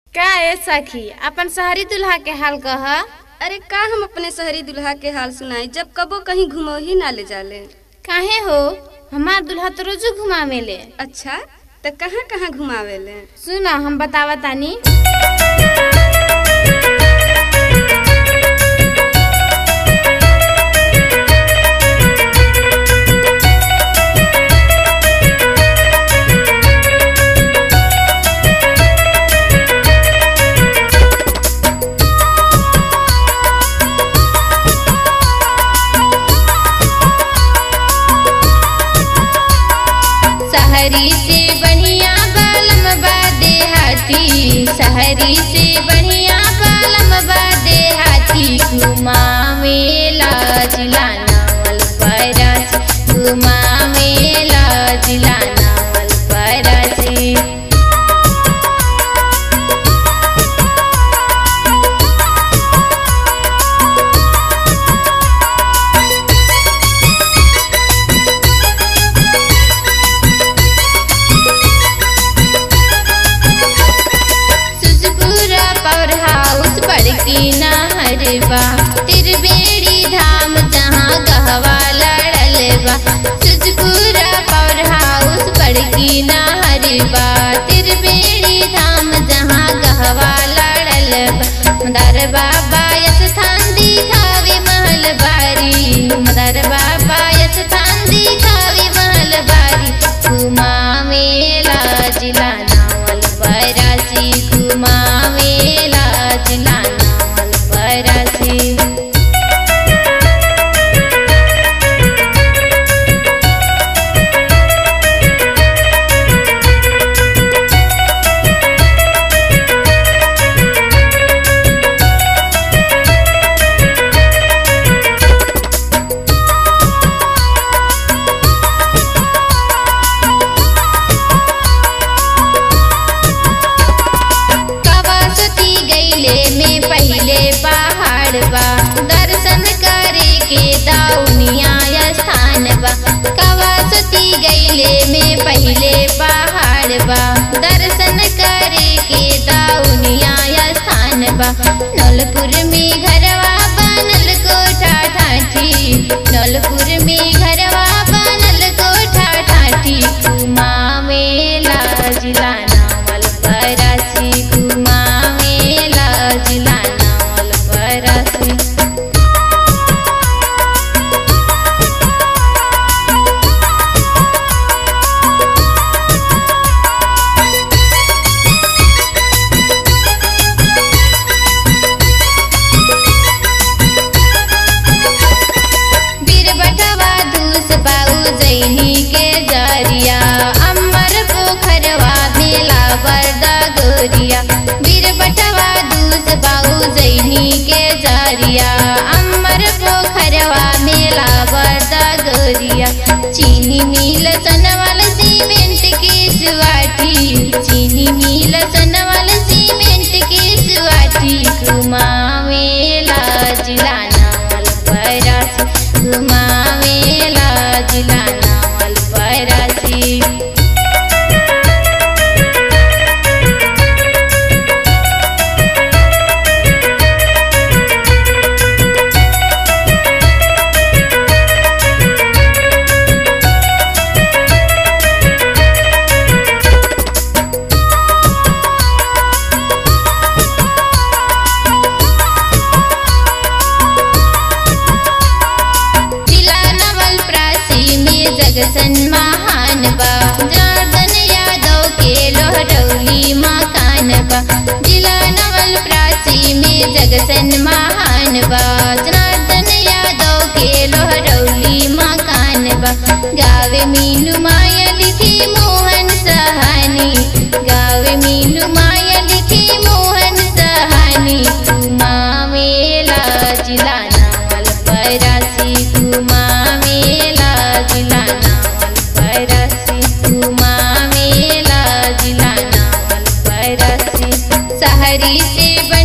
का ए सखी अपन शहरी दुल्हा के हाल कह अरे का हम अपने शहरी दुल्हा के हाल सुनाई जब कबो कहीं घुमो ही ना ले जाले काहे हो हमार दुल्हा तो रोजू घुमावेले अच्छा त कहाँ कहाँ घुमावेले सुना हम बतावा तानी शहरी से बढ़िया बालम बादे हाथी शहरी से बढ़िया बालम बादे हाथी घुमावेला जिलाना वल परासी घुमावेला जिलाना वल परासी सुजपुरा पावर हाउस बड़की नहरबा तिरबेड़ी धाम जहाँ गहवा लड़लबा सुजपुरा पावर हाउस बड़की नहरबा तिरबेड़ी धाम जहाँ गहवा लड़लबा मदार बाबा स्थान दिखावे महल बारी मदार बाबा स्थान दिखावे महल बारी घुमावेला जिला नावल परासी घुमावेला जिला नावल परासी कवासती गैले में पहले पहाड़ बा दर्शन करे के दाउनिया स्थान बा कवासती गैले में पहले पहाड़ बा दर्शन करे के दाउनिया स्थान बा नलपुर में घरवा बनल कोठा ठाठी नलपुर में घरवा बनल कोठा ठाठी घुमावेला जिला नावल परासी घुमावेला जिला नावल परासी बीरबटवा दूस बाऊ जैनी के जरिया अमर पोखरवा मेला बरदा गोरिया बीरबटवा दूस बाऊ जैनी के जरिया अमर पोखरवा मेला बरदा गोरिया चीनी मिल सनवाल सीमेंट की सुवाटी चीनी मिल सनवाल सीमेंट की सुवाटी घुमावेला जिला नावल परासी घुमावेला जिला नावल परासी जिला नवल प्रासी में जगसन महान बा जनार्दन यादव के लोहरौली मकान बा जिला नवल प्रासी में जगसन महान बा जनार्दन यादव के लोहरौली मकान बा गावे मीनू माया लिखी मोहन सहानी गावे मीनू माया लिखी मोहन सहानी घुमावेला जिला नावल परासी घुमावेला जिला नावल परासी घुमावेला जिला नावल परासी शहरी से